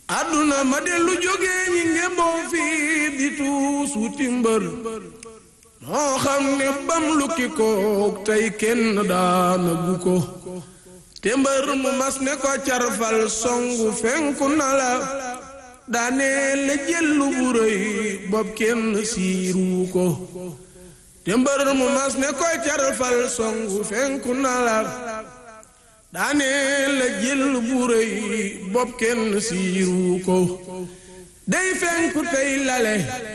àdduna ma dellu jógee ñi ngemboo fii di tuus wuti mbër moo xam ne bam lukki kook tey kenn daana gu ko te mbër mu mas ne ko carfal songu fenku na la daane la jëllu bu rëy bopp kenn siiru ko te mbër mu mas ne ko carfal songu fenku na la daane la jël bu rëy bopp kenn siiru ko day fenku tey lale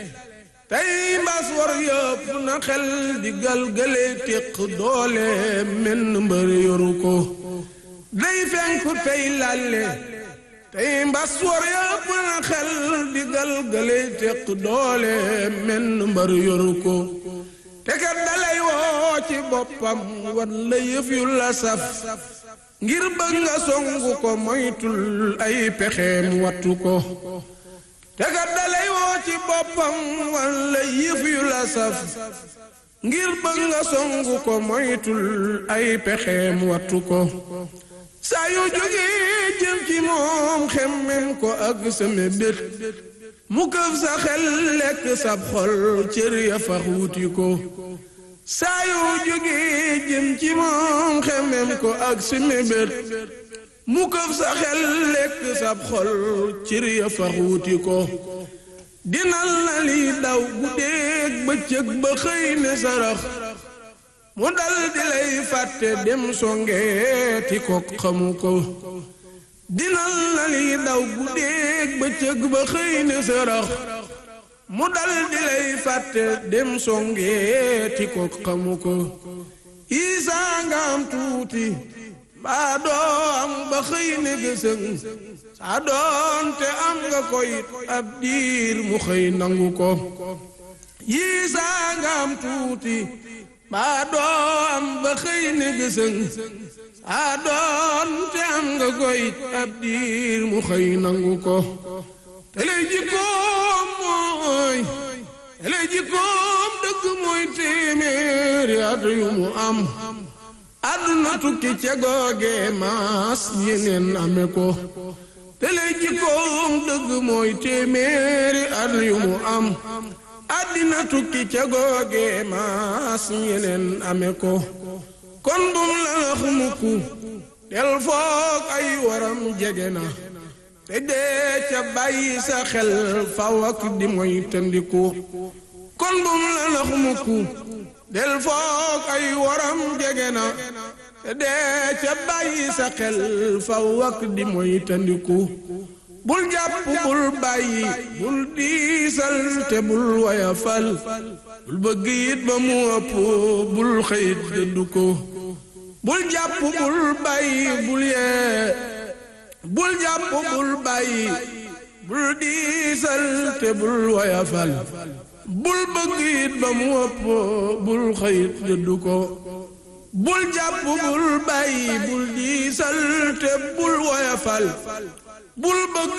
tey mbas war yëpp na xel di galgale téq doole menn mbër yoru ko day fenku tey lale tey mbas war yëpp na xel di galgale téq doole menn mbër yoru ko te kat dalay woo ci boppam wan la yëf yu la saf ngir bëgg nga songu ko moytul ay pexeem wattu ko te kat dalay woo ci boppam walla yëf yu la saf ngir bëgg nga songu ko moytul ay pexeem wattu ko saa yu jógee jëm ci moom xemmem ko ak sa mébét mu këf sa xel lekk sab xol cër ya fax wuti ko saa yu jógee jëm ci moom xemem ko ak si mébét mu këf sa xel lekk sab xol cër ya fax wuti ko dinal na li daw guddeeg bëccëg ba xëy ne sarax mu dal di lay fàtte dem songeeti ko xamu ko dinal na li daw guddeeg bëccëg ba xëy ne sarax mu dal di lay fàtte dem songeeti ko xamu ko isaa nga am tuuti baa doo am ba xëy ne gësëng saa doonte am nga koyit ab diir mu xëy nangu ko yiisaa nga am tuuti baa doo am ba xëy ne gësëng saa doonte am nga koyit ab diir mu xëy nangu ko te lay jikkoom mooy te lay jikkoom dëgg mooy téeméeri at yu mu am àdduna tukki ca googe maas yeneen ame ko te lay jikkoom dëgg mooy téeméeri at yu mu am àddina tukki ca googe maas yeneen ame ko kon bum la nax mukku del foog ay waram jege na te dee ca bàyyi sa xel faw ak di moy tëndiku kon bum la nax mukku del foog ay waram jege na te dee ca bàyyi sa xel faw ak di moy tëndiku bul jàpp bul bàyyi bul diisal te bul wayafal bul bëgg it ba mu ëpp bul xëyit dëddu ko bul jàpp bul bàyyi bul yee bul jàpp bul bàyyi bul diisal te bul woyafal bul bëgg it ba mu ëpp bul xëyit dëddu ko bul jàpp bul bàyyi bul diisal te bul woyafal bul bëgg